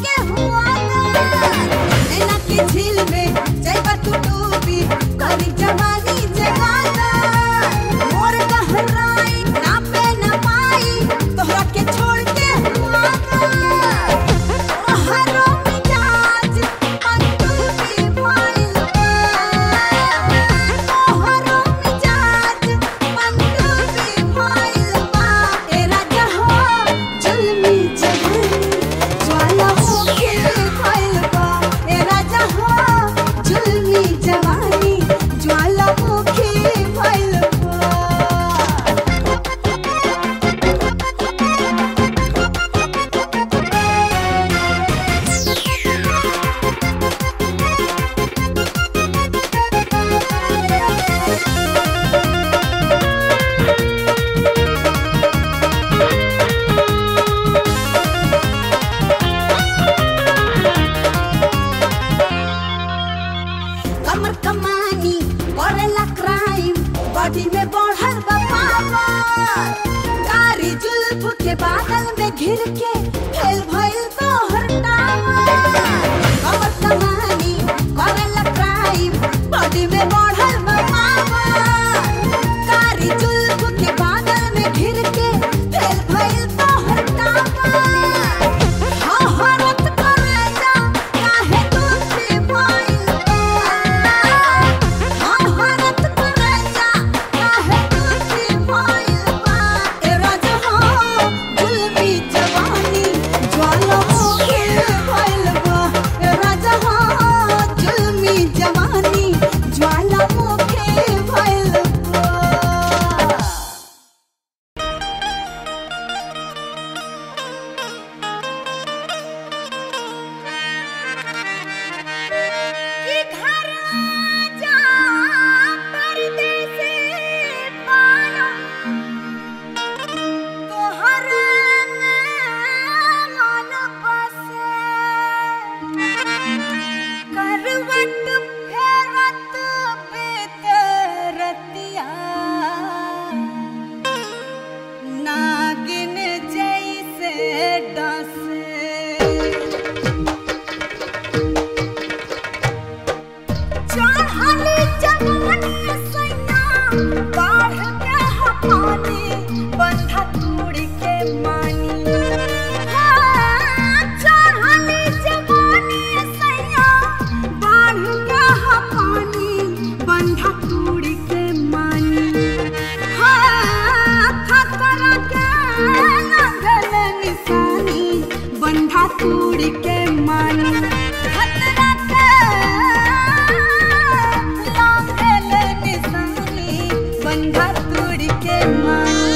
के हुआ नैना के झील में जाइबा तू डूबी करी जवानी जगाना मोर गहराई ना पे ना पाई तोहरा के छोड़ के हुआ हरो मिजाज पंडुबी भइल तोहरो मिजाज पंडुबी भइल बा ए राजा हो जुल्मी जवानी ज्वाला होके भइल बा ए राजा हो जुल्मी जवानी ज्वाला होके भइल बा कमर कमानी करेला क्राइम बॉडी में बढ़ल बा पावर कारी जुल्फ के बादल में घिर के फेल भइल तोहर टावर कमर कमानी करेला क्राइम बॉडी में बढ़ल बा पावर कारी जुल्फ के बादल में घिर के फेल भइल तोहर टावर हाँ हरत करेला काहे दूसरी भइल हाँ हरत करेला काहे दूसरी भइल बा ए राजा हो जुल्मी जवानी ज्वाला होके भइल बा ए राजा हो जुल्मी जवानी ज्वाला होके भइल बा कि घर जा परदेसी पाया तोहर मन बसे करवट फेरत बेतरतिया नागिन जैसे डसे चढ़ली जवानी सैया बाढ़ के हपानी बंधा तूड़ी के मानी हाँ, चढ़ली जवानी सैया बाढ़ के हपानी बंधा तूड़ी के मानी हाँ, खतरा के लगल निशानी बंधा तूड़ी के मानी खतरा के लागल निशानी बंधा तूड़ी के मानी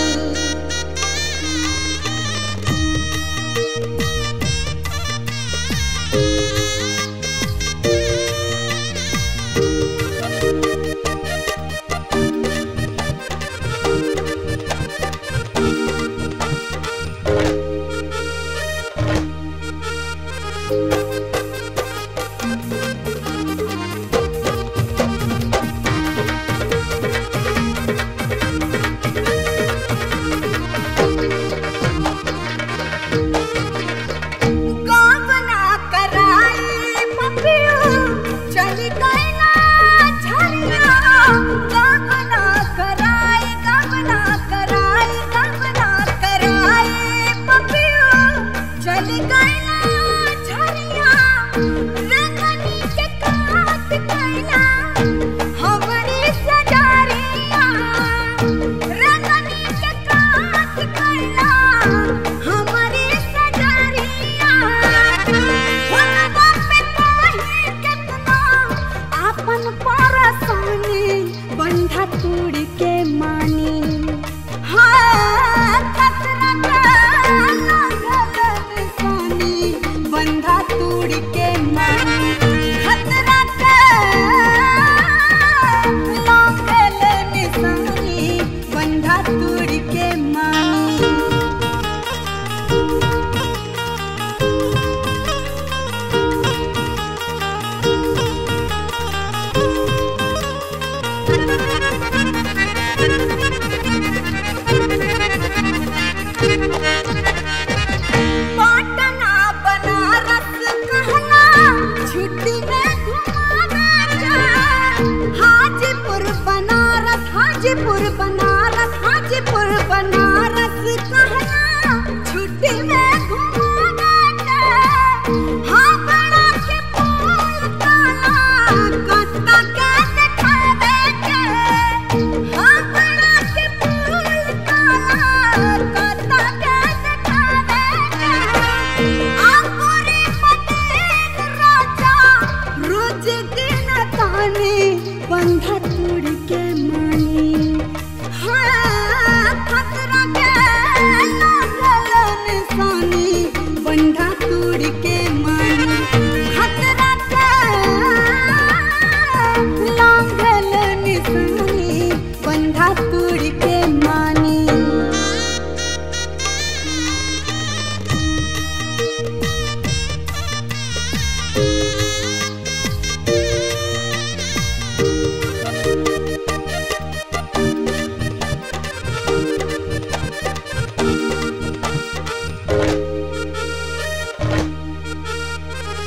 गावना कराई पपियो चली गई ना झरिया गावना कराई गावना कराई गावना कराई पपियो चली गई ना झरिया रंगनी के काट कैला हमरी सजारिया रंगनी के काट कैला हमरी सजारिया हुनवा पे पाही केतना आपन परसानी बंधा तोड़ के मानी हाँ खतरा का लागल निशानी बंधा तोड़ के मानी खतरा का लागल निशानी बंधा तोड़ के मानी पाटना बनारस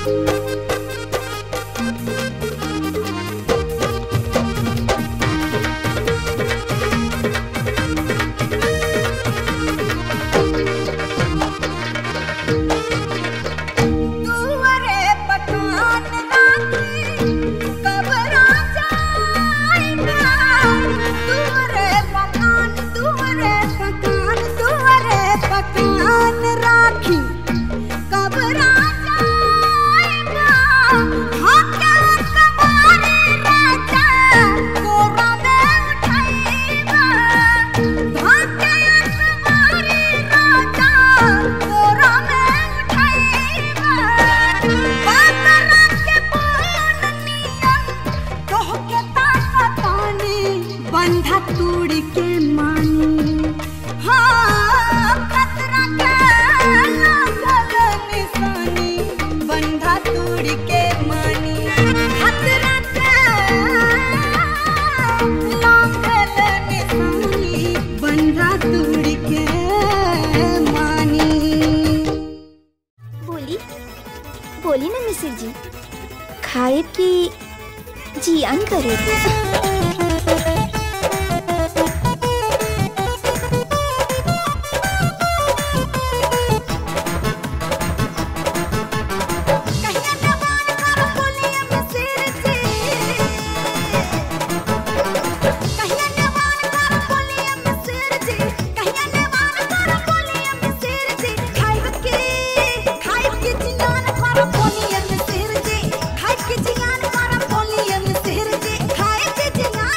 दुआरे पकान राखी कब राजा आएगा दुआरे पकान दुआरे पकान दुआरे पकान राखी कब राजा आएगा हाथ कमारे राजा कोरा में उठाएगा हाथ कमारे राजा कोरा में उठाएगा बादल के बोलनिया कह के ताकतानी बंधा तोड़ के मानी हाँ खतरा के लागल निशानी बंधा तोड़ के मानी खतरा के लागल निशानी बंधा तोड़ के मानी बोली बोली ना मिसिर जी खाए की जियान करे कहिया जवान कर बोलिए मिसिर जी कहिया जवान कर बोलिए मिसिर जी कहिया जवान कर बोलिए मिसिर जी खाइब के खाइब के जियान कर बोलिए मिसिर जी खाइब के जियान कर बोलिए मिसिर जी खाइब के जियान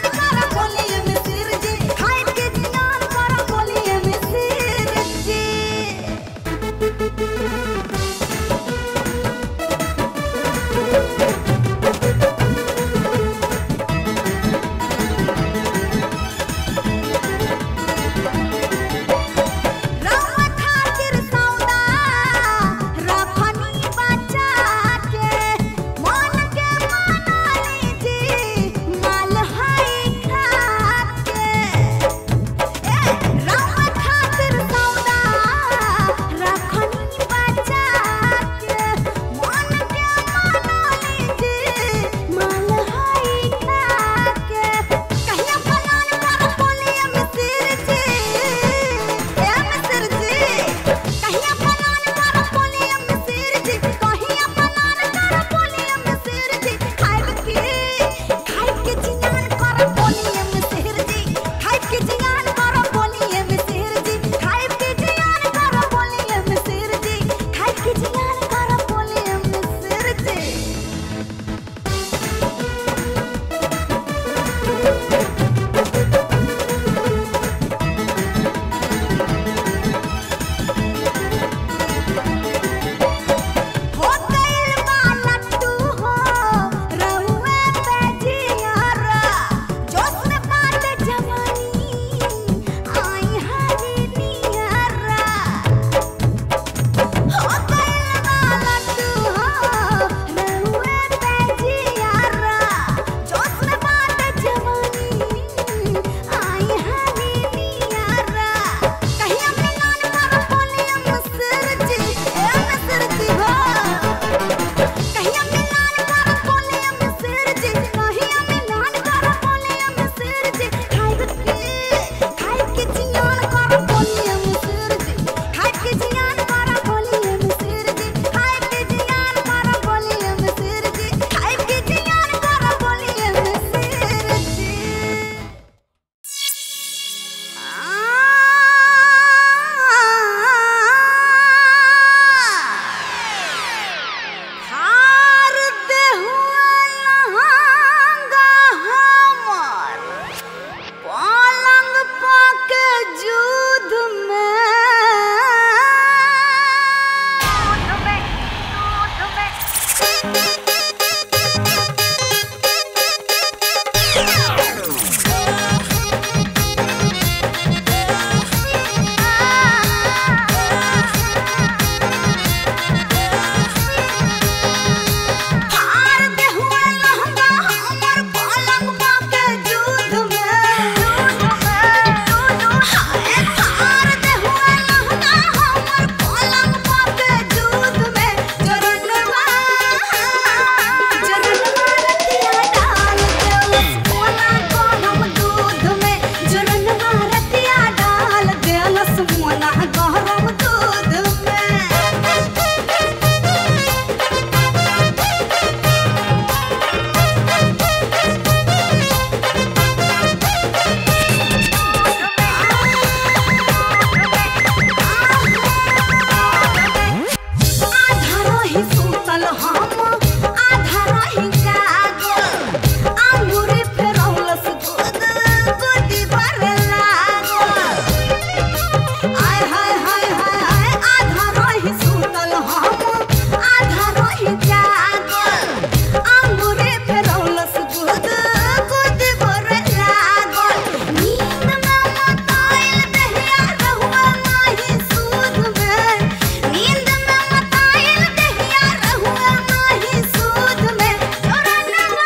हम आधा रही जागल अंगूरी फेरौलस दूध गोदी भरे लागल आय हाय हाय हाय हाय आधा रही सुतल हम आधा रही जागल अंगूरी फेरौलस दूध गोदी भरे लागल नींद में मताइल दहिया रहुआ माही सूद में नींद में मताइल दहिया रहुआ माही सूद में जोरनवा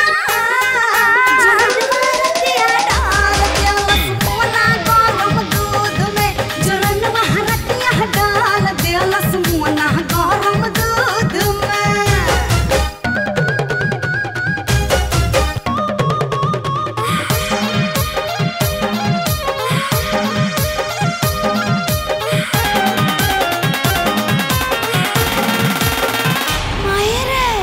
जोरनवा रतिया डाल देलस मोना गरम दूध में जोरनवा हरतिया डाल देलस मोना गरम दूध में मायरे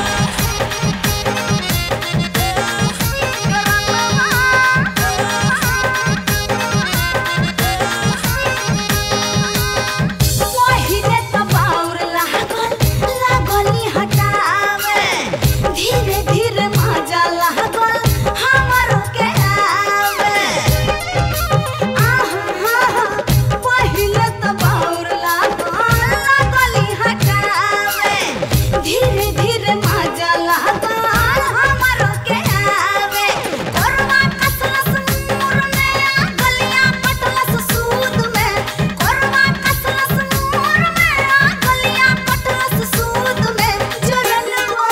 पहिले त बाउर लागल लागली हटावे धीरे धीरे मजा लागल हमरो के आवे आहा पहिले त बाउर लागल लागली हटावे धीरे धीरे मजा लागल हमरो के आवे कोरवा कसलस मुर में गलियां पटलस सूद में कोरवा कसलस मुर में गलियां पटलस सूद में जोरनवा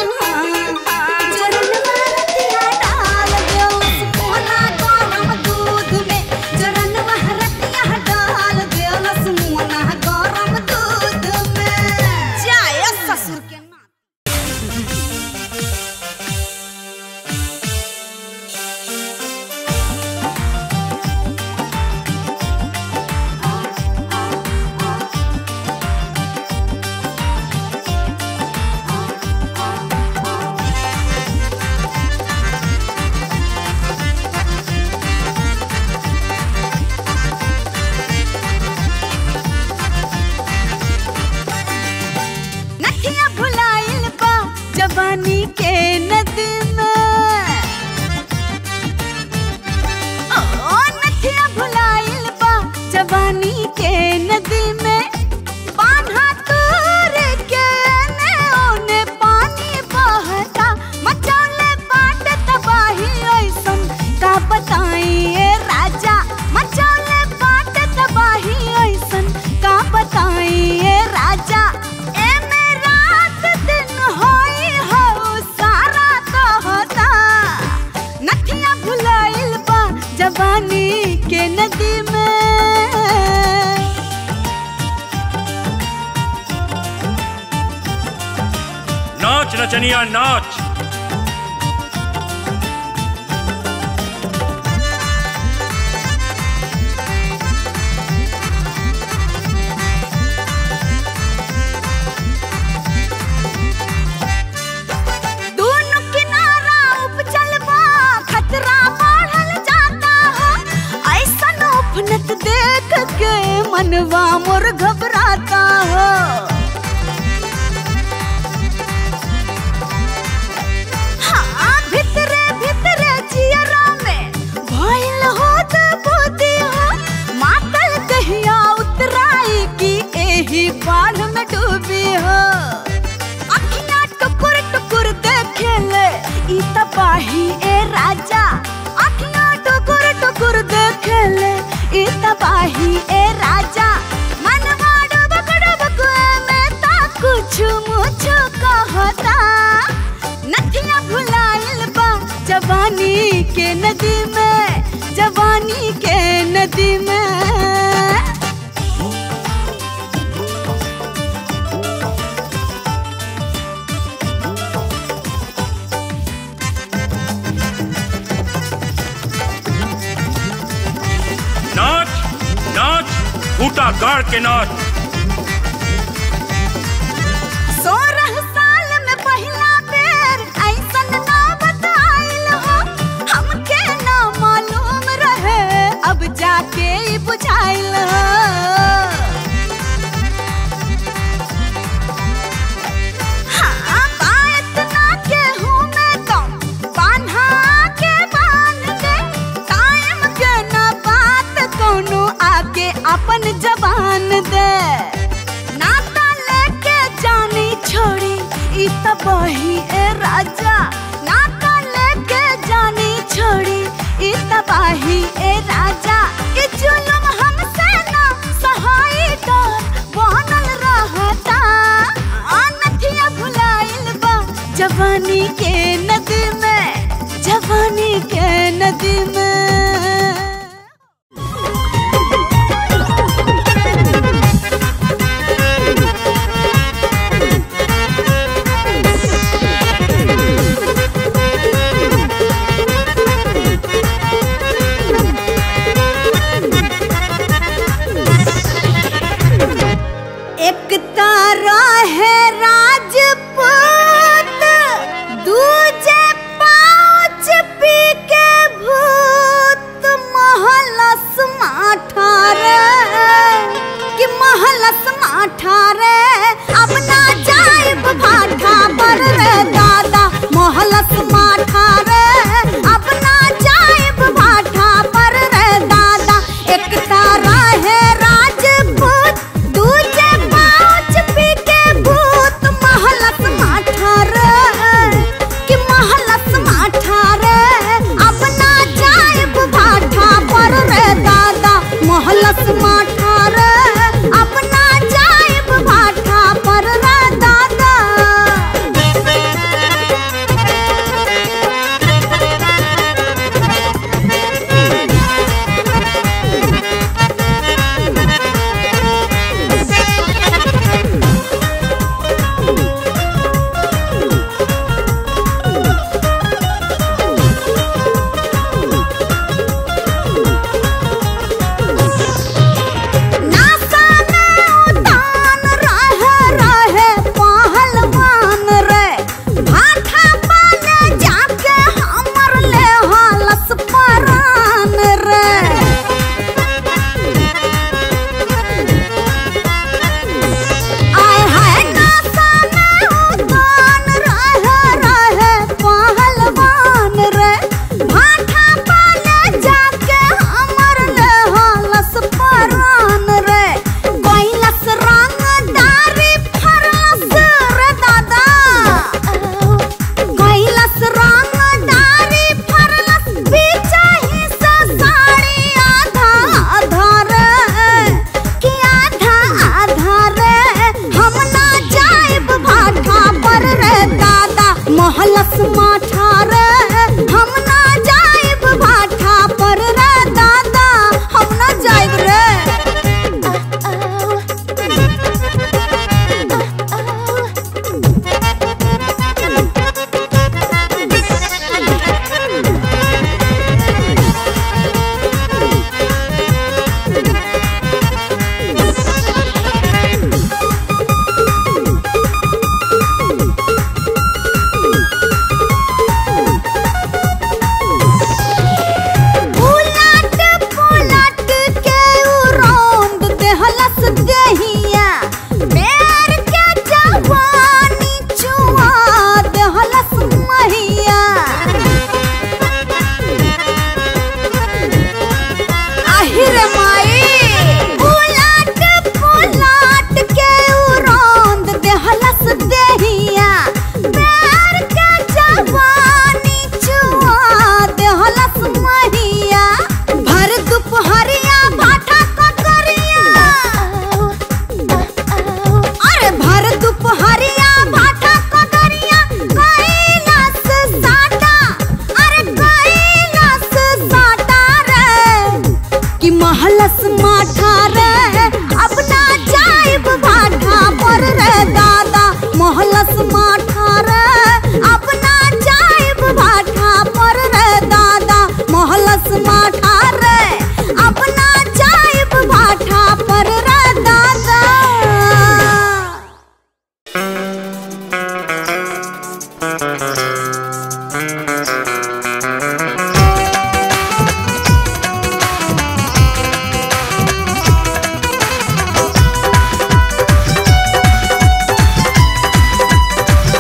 जोरनवा रतिया डाल देलस मोना गरम दूध में जोरनवा रतिया डाल देलस मोना गरम दूध में जाय ससुर के नाम नथिया भुलाइल बा जवानी के नदी में ओ नथिया भुलाइल बा जवानी के नदी में बांधा तोर के ने ओने पानी बहता मचौले बाट तबाही ऐसन का बताई ए राजा मचौले बाट तबाही ऐसन का बताई ए राजा ए में रात दिन होई हो सारा कहता नथिया भुलाइल बा जवानी के नदी में नाच नचनिया नाच दोनों किनारा उपजल बा खतरा बढ़ल जाता हो ऐसन उफनत देख के मनवा मोर घबराता हो हाँ भितरे भितरे जियरा में भइल होत बुद्धि हो मातल कहिया उतराई की एही बाढ़ में डूबी हो अखियाँ टुकुर टुकुर देखेले ई तबाही ए राजा अखियाँ टुकुर टुकुर देखेले ई तबाही ए राजा मनवा डुबक डुबक में ता कुछ मुछ कहता नथिया भुलाइल बा जवानी के नदी में जवानी के नदी में नाच नाच फूटा गाड़ के नाच सोलह साल में पहिला बेर ऐसन नौबत आइल हो हमके ना मालूम रहे अब जाके ई बुझाइल हो ई तबाही ए राजा नाका लेके जानी छोड़ी ई तबाही ए राजा ई जुलम हमसे ना सहाई डर बनल रहता अनथिया भुलाइल बा जवानी के नदी में जवानी के नदी में एक तारा है राजपूत दूजे पाँच पी के भूत महलस माठारे कि महलस माठारे अब ना जाइब भाठा पर रे दादा महलस माठारे अब ना जाइब भाठा पर रे दादा एक तारा है राजपूत दूजे पाँच पी के भूत महलस माठारे कि महलस माठारे अब ना जाइब भाठा पर रे दादा महलस माठारे अब ना जाइब भाठा पर रे दादा नासा में उतान रहे रहे पहलवान रे भाठा पाले जाके हमर ले हलस परान रे आय हाय नासा में उतान रहे रहे पहलवान रे भाठा पाले जाके हमर ले हलस परान रे कैलस रंगदारी फरस रे दादा कैलस रंगदारी फरस बिचाही से साड़ी आधा आधा रे कि आधा आधा रे हम ना जाइब भाठा पर रे दादा महलस माठा रे हम ना जाइब भाठा पर रे दादा हम ना जाइब रे उलट पुलट के उ रौंद देहलस देहिया पैर के जवानी चुआ देहलस महिया आहिर माई उलट पुलट के उ रौंद देहलस देहिया पैर के जवानी चुआ देहलस महिया भर दुपहरिया भाठा ककरिया अरे भर दुपहरिया भाठा ककरिया कैलास साटा अरे कैलास साटा रे कि महलस माठा रे अब ना जाइब भाठा पर रे दादा महलस माठा रे अब ना जाइब भाठा पर रे दादा महलस माठा रे अब ना जाइब भाठा पर रे दादा Thank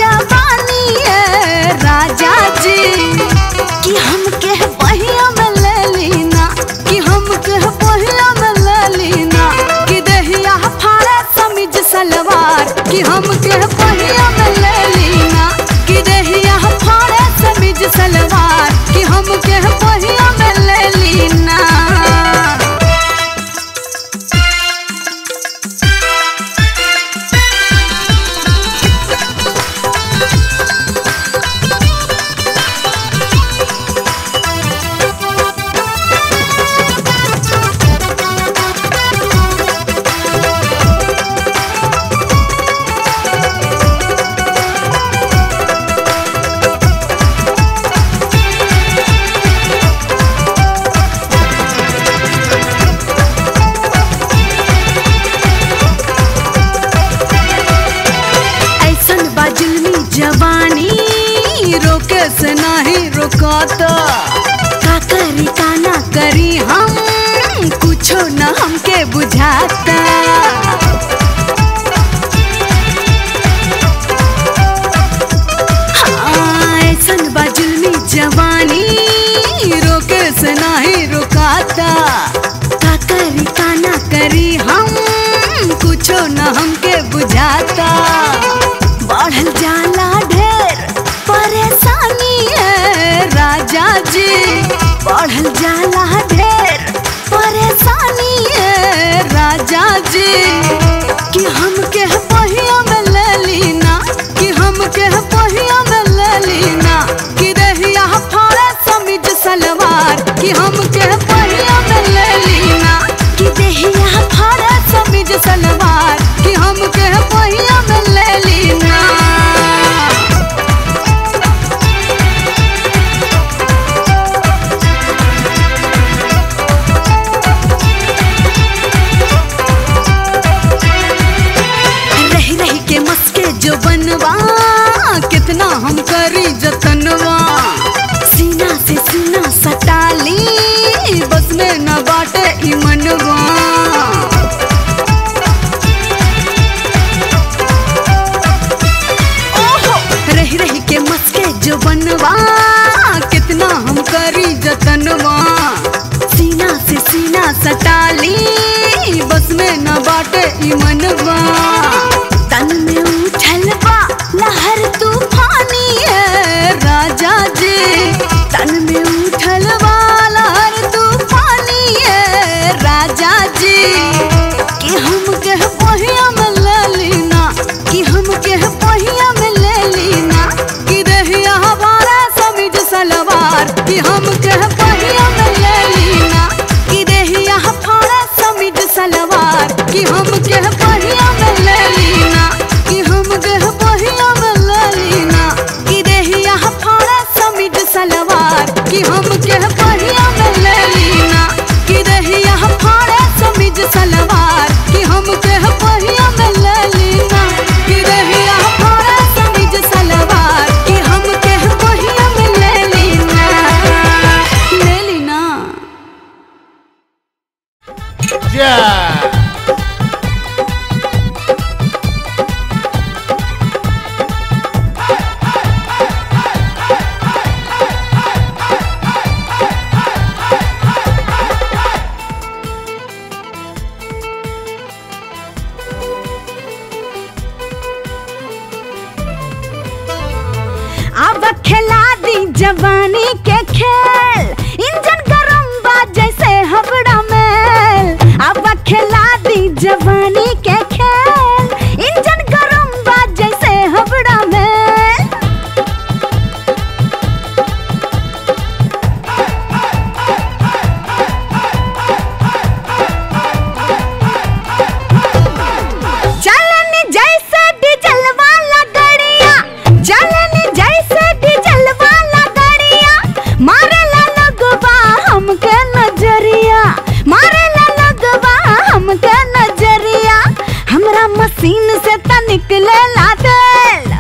जवानी है राजा जी कि हम के पहिया में ले लीना कि हम के पहिया में ले लीना कि देहिया फाड़े समीज सलवार कि हम के पहिया में ले लीना कि देहिया फाड़े समीज सलवार कि हम के पहिया में ले लीना ऐसन बाजुलमी जवानी रोके से नहीं रोकाता का करी का ना करी हम कुछो न हमके बुझाता हाँ, ऐसन बाजुलमी जवानी रोके से नहीं रोकाता का करी का ना करी हम कुछो न हमके बुझाता बढ़ल जाला ढेर परेशानी है राजा जी बढ़ल जाला ढेर परेशानी है राजा जी कि हमके पहिया में ले लीना कि हमके पहिया में ले लीना कि रहिया फाड़े समीज सलवार कि हमके पहिया में ले लीना कि देहिया फाड़े समीज सलवार कि हमके पहिया में ले लीना रही रही के मस्के जो बनवा कितना हम करी जतनवा सीना से सीना सटाली बस में न बाटे ई मनवा ओहो रही रही के मस्के जो बनवा कितना हम करी जतनवा सीना से सीना सटाली बस में न बाटे ई मनवा तन में उछल बा लहर तूफानी है राजा जी तन में उछल बा लहर तूफानी है राजा जी कि हम के पहिया में ले लीना कि हम के पहिया में ले लीना कि रहिया हमारा समीज सलवार कि हम के पहिया में ले लीना कि रहिया हमारा समीज सलवार कि हम के पहिया में ले लीना कि हम के पहिया में ले लीना कि रहिया हमारा समीज सलवार कि हम के पहिया में ले लीना कि रहिया हमारा समीज सलवार कि हम के पहिया में ले लीना कि रहिया हमारा समीज सलवार कि हम के पहिया में ले लीना ले लीना Yeah. अब खिला दी जवानी के खेल इंजन गरम बा जैसे हबड़ा मेल अब खिला दी जवानी के खेल इंजन गरम बा जैसे हबड़ा मेल चलनी जैसे डीजल वाला गड़िया चलनी जैसे डीजल वाला गड़िया मारेला लगवा हमके नजरिया मारेला लगवा हमके नजरिया हमरा मशीन से त निकलेला तेल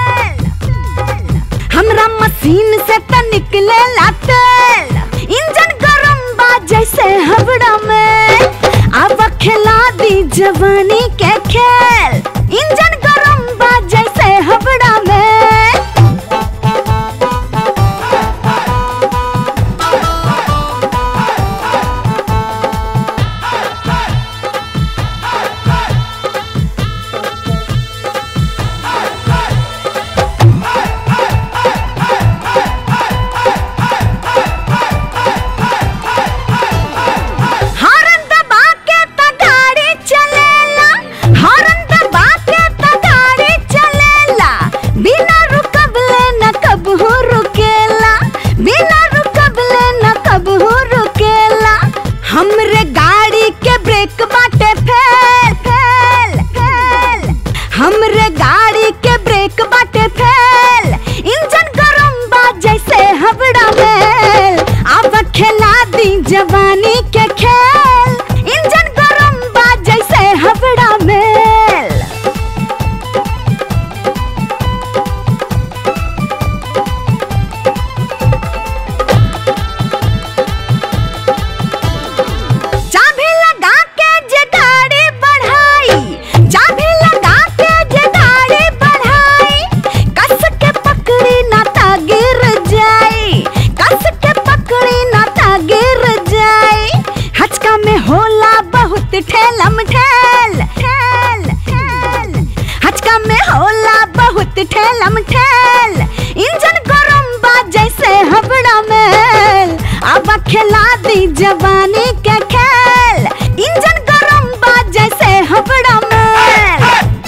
हमरा मशीन से त निकलेला तेल इंजन गरम बा जैसे हबड़ा में अब खिला दी जवानी के खेल इंजन गरम बा जैसे हबड़ा में ठेलम ठेल इंजन गरम बा जैसे हबड़ा मेल अब खिला दी जवानी के खेल इंजन गरम बा जैसे हबड़ा मेल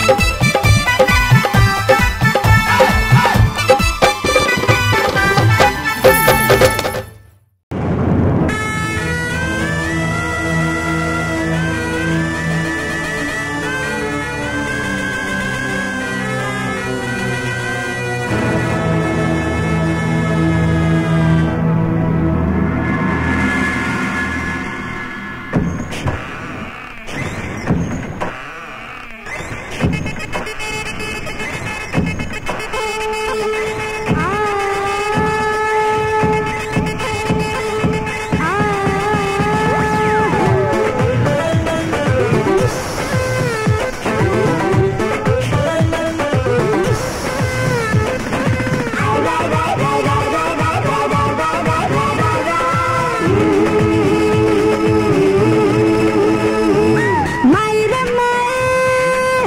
मायरे माए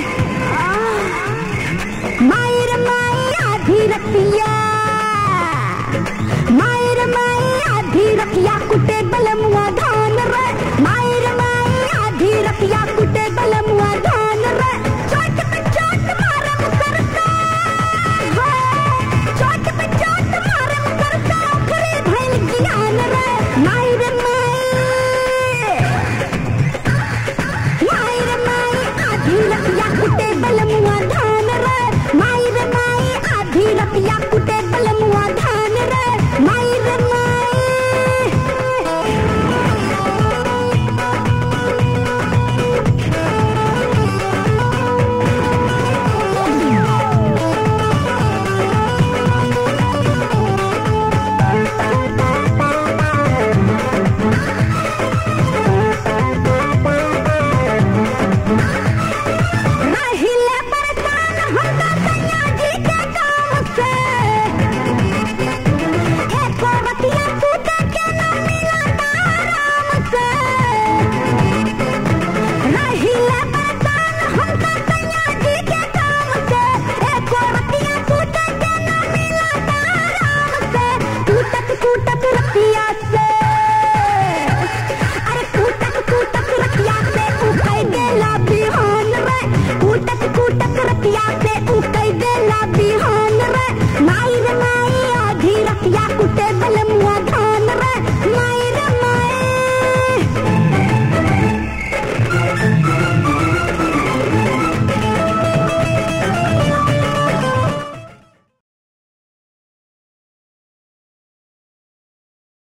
मायरे माए आधी रतिया मायरे माए आधी रतिया कुटे बलमुआ धान रे मायरे माए आधी रतिया कुटे बलमुआ धान रे चोट पे चोट मारे मुकरता चोट पे चोट मारे मुकरता करे भैल ज्ञान रे मायरे माए मायर माई आधी रतिया कुटे बलमुआ धान रे मायर माई आधी रतिया कुटे